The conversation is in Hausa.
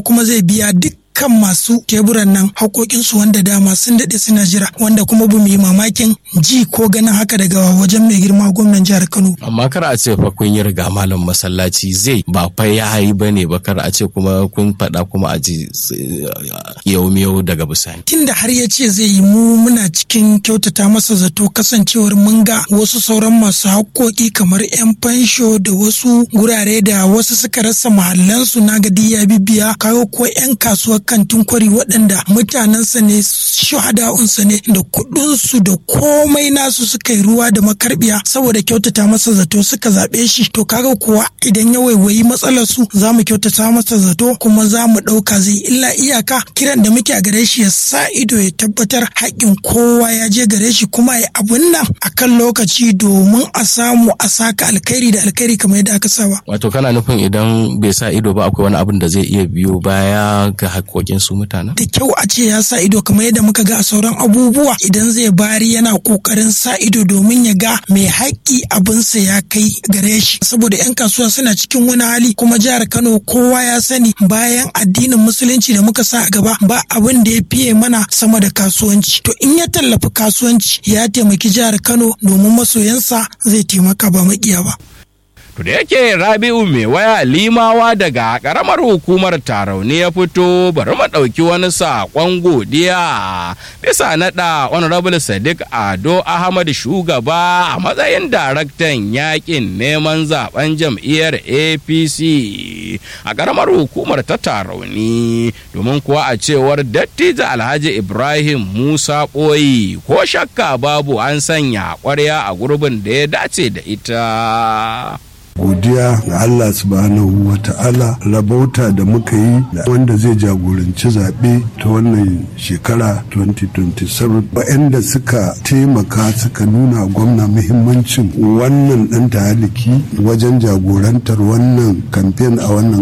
kuma zai biya duk kan masu teburan nan haƙoƙinsu wanda dama sun daɗe suna jira wanda kuma ba mu yi mamakin ji ko ganin haka daga wajen mai girma gwamnan jihar Kano. Amma kar a ce fa kun yi riga malam masallaci zai ba fa ya yi ba ne ba kar a ce kuma kun faɗa kuma a ji yau miyau daga bisani. Tunda har ya ce zai yi mu muna cikin kyautata masa zato kasancewar mun ga wasu sauran masu haƙoƙi kamar 'yan fansho da wasu gurare da wasu suka rasa mahallansu na gadi ya bibiya kawo ko 'yan kasuwar kantin kwari waɗanda mutanensa ne shahada'unsa ne da kuɗinsu da komai nasu suka yi ruwa da makarbiya saboda kyautata masa zato suka zaɓe shi to kaga kuwa idan ya waiwayi matsalar su za mu kyautata masa zato kuma za mu ɗauka zai illa iyaka kiran da muke a gare shi ya sa ido ya tabbatar haƙƙin kowa ya je gare shi kuma ya abun nan akan lokaci domin a samu a saka alkhairi da alkhairi kamar yadda aka saba. Wato kana nufin idan bai sa ido ba akwai wani abin da zai iya biyo baya ga haƙoƙin su mutanen? Da kyau a ce ya sa ido kamar yadda muka ga a sauran abubuwa idan zai bari yana ƙoƙarin sa ido domin ya ga mai haƙƙi abinsa ya kai gare shi saboda 'yan kasuwa suna cikin wani hali kuma jihar Kano kowa ya sani bayan addinin musulunci da muka sa a gaba ba abin da ya fiye mana sama da kasuwanci to in ya tallafi kasuwanci ya taimaki jihar Kano domin masoyansa zai taimaka ba makiya ba. To da yake Rabi'u mai waya limawa daga karamar hukumar Tarauni ya fito bari mu ɗauki wani saƙon godiya bisa naɗa Honorable Sadiq Ado Ahmad shugaba a matsayin daraktan yakin neman zaben jam'iyyar APC a karamar hukumar ta Tarauni domin kuwa a cewar dattijo Alhaji Ibrahim Musa Ɓoyi ko shakka babu an sanya ƙwarya a gurbin da ya dace da ita. godiya ga Allah subhanahu wa ta'ala rabauta da muka yi da wanda zai jagoranci zaɓe ta wannan shekara 2027 waɗanda suka taimaka suka nuna gwamna muhimmancin wannan ɗan taliki wajen jagorantar wannan kamfen a wannan